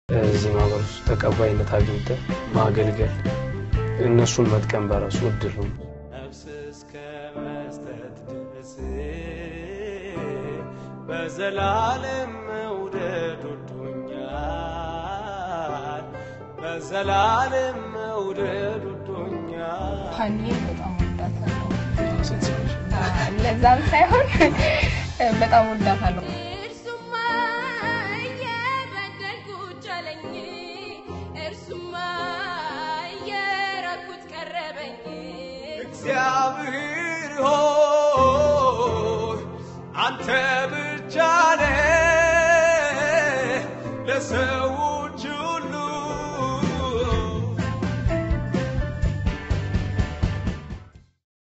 እዚህ ማህበር ውስጥ ተቀባይነት አግኝተ ማገልገል እነሱን መጥቀም በራሱ እድል ነው። ነፍስ እስከ መስጠት ድረስ በዘላለም መውደድ ወዶኛል፣ በዘላለም መውደድ ወዶኛል። ሀኒዬን በጣም ወዳታለሁ። ለዛም ሳይሆን በጣም ወዳታለሁ።